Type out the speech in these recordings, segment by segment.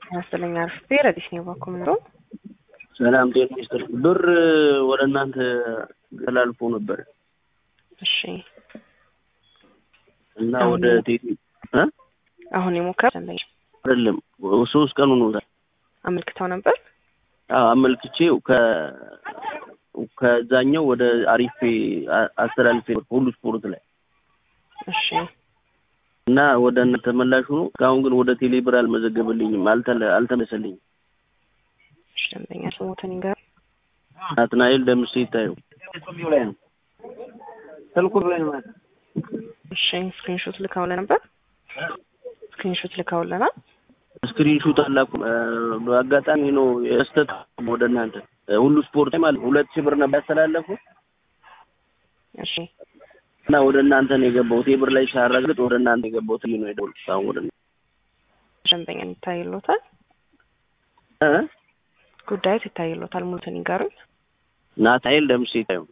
መሰለኝ አርፌ ረዲስ ነው ባኩም ነው። ሰላም ጤና ይስጥልኝ። ብር ወደ እናንተ ተላልፎ ነበር እሺ እና ወደ ቴሌ እ አሁን የሞከር ደንበኛ አይደለም ሶስት ቀን ሆኖታል። አመልክተው ነበር። አዎ አመልክቼው ከ ከዛኛው ወደ አሪፌ አስተላልፌ ሁሉ ስፖርት ላይ እሺ እና ወደ እናንተ ተመላሽ ሆኖ እስካሁን ግን ወደ ቴሌ ብር አልመዘገበልኝም፣ አልተለ- አልተመለሰልኝም። እሺ ደንበኛ ስሞትን ይንገር። ናትናኤል ደምሴ ይታየው ላይ ነው ስልኩ ላይ ነው። እሺ ስክሪንሾት ልካውለ ነበር። ስክሪንሾት ልካውለናል። ስክሪንሹት አላኩ። በአጋጣሚ ነው የስተት ወደ እናንተ ሁሉ ስፖርት ላይ ማለት ሁለት ሺህ ብር ነበር ያስተላለፉት እሺ እና ወደ እናንተ ነው የገባው። ቴብር ላይ ሳረግጥ ወደ እናንተ የገባው ትይ ነው የደወልኩት። አሁን ወደ እናንተ ደንበኛ ይታይሎታል። እ ጉዳዩ ይታይሎታል። ሙሉትን ይንገሩኝ። ናትናኤል ደምሴ ይታየው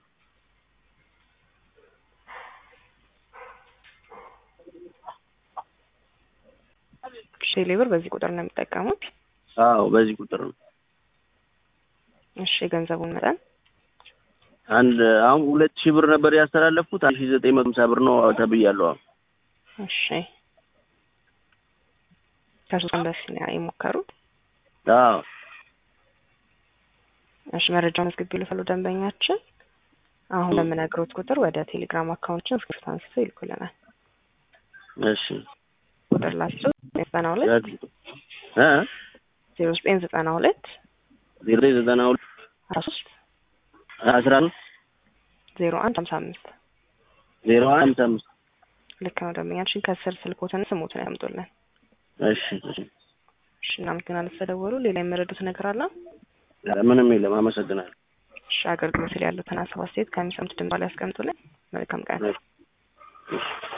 ቴሌ ብር በዚህ ቁጥር ነው የሚጠቀሙት። አዎ በዚህ ቁጥር ነው። እሺ የገንዘቡን መጠን አንድ አሁን ሁለት ሺህ ብር ነበር ያስተላለፉት። አንድ ሺህ ዘጠኝ መቶ ሃምሳ ብር ነው ተብያለሁ። አሁን እሺ ከሶስት ቀን በፊት ነው የሞከሩት። አዎ እሺ መረጃውን አስገቢ ልፈሉ ደንበኛችን አሁን በምነግሮት ቁጥር ወደ ቴሌግራም አካውንታችን ስክሪፕት አንስተው ይልኩልናል። እሺ ቁጥር ላቸው ዘጠና ሁለት እ ዜሮ ዘጠኝ ዘጠና ሁለት ዜሮ ዘጠና ሁለት አስራ ሶስት አስራ አምስት ዜሮ አንድ ሀምሳ አምስት ዜሮ አንድ ሃምሳ አምስት ልክ ነው ደንበኛችን ከስር ስልኮትን ስሞትን ያምጡልን። እሺ እሺ እሺ እናመሰግናለን ስለደወሉ። ሌላ የመረዱት ነገር አለ? ምንም የለም። አመሰግናለሁ። እሺ አገልግሎት ላይ ያሉትን ሀሳብ አስተያየት ከሚሰሙት ድምፅ ላይ ያስቀምጡልን። መልካም ቀን።